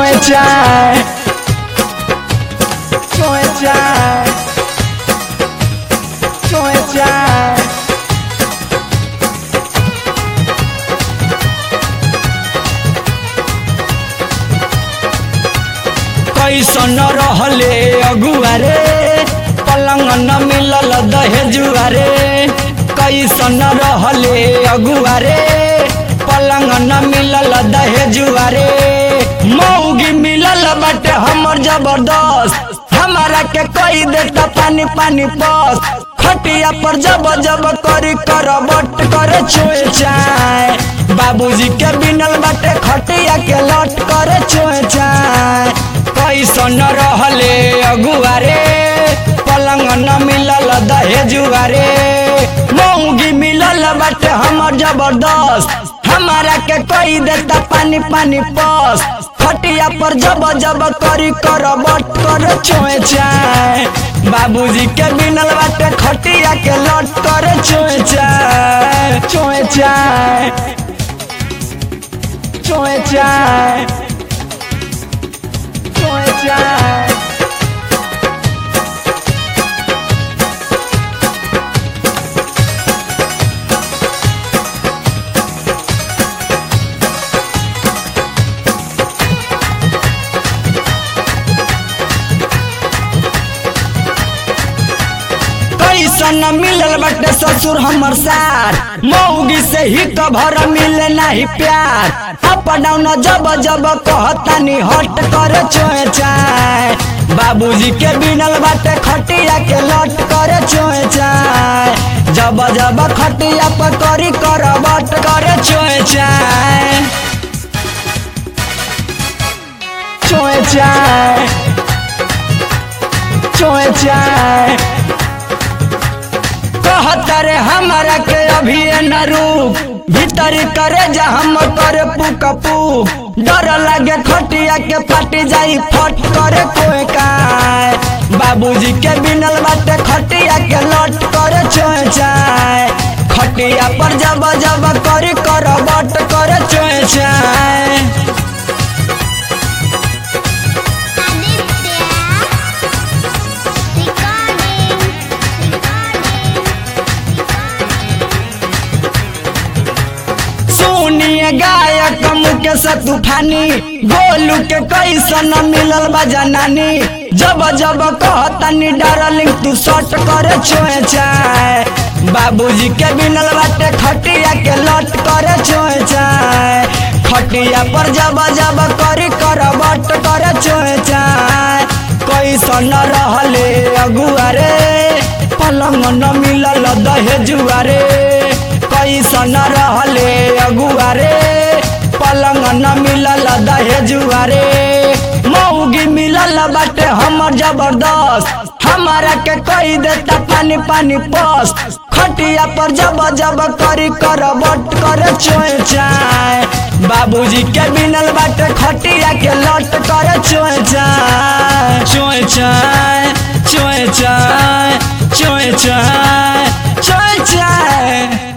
चोए चाय चोए चाय चोए चाय कैसन रहले अगुआ रे पलंग न मिलल दहेजुआ रे कैसन रहले अगुआ रे पलंग न मिलल दहेजुआ रे मौगी मिलल बाटे हमर जबरदस्त हमारा के कई देता पानी पानी पस खटिया पर जब जब करी कर बट करे छोए चाय बाबूजी के बिनल बाटे खटिया के लट करे छोए चाय कैसन रहले अगुआ रे पलंग न मिलल दहेजुआ रे मौगी मिलल बाटे हमर जबरदस्त हमारा के कई देता पानी पानी पस खटिया पर जब जब करी कर बट कर छोए चाय बाबूजी के बिनल बाटे खटिया के लट कर छोए चाय छोए चाय छोए चाय छोए चाय कैसन मिलल बाटे ससुर हमर सार मौगी से ही कभर मिले नहीं प्यार अप डाउन जब जब कहतानी हट कर छोए चाय बाबूजी के बिनल बाटे खटिया के लट कर छोए चाय जब जब खटिया पर करी कर बट कर छोए चाय छोए चाय छोए चाय कहतरे हमारा के अभी न रूप भीतर करे जा हम करे पुक पुक डर लगे खटिया के फट जाई फट करे कोई काय बाबूजी के बिनल बाटे खटिया के लट करे छोए चाय खटिया पर जब जब करी कर बट करे छोए चाय सुनिए गायक मुकेश तूफानी गोलू के कैसन मिलल बा जनानी जब जब कहतनी डार्लिंग तू शॉट करे छोए चाय बाबूजी के बिनल बाटे खटिया के लट करे छोए चाय खटिया पर जब जब करी कर बट करे छोए चाय कैसन रहले अगुआ रे पलंग न मिलल दहेजुआ रे कैसन रहले अगुआ रे पलंग न मिलल दहेजुआ रे मौगी मिलल बाटे हमर जबरदस्त हमारा के कई देता पानी पानी पस खटिया पर जब जब करी कर बट कर छोए चाय बाबूजी के बिनल बाटे खटिया के लट कर छोए चाय छोए चाय छोए चाय छोए चाय छोए चाय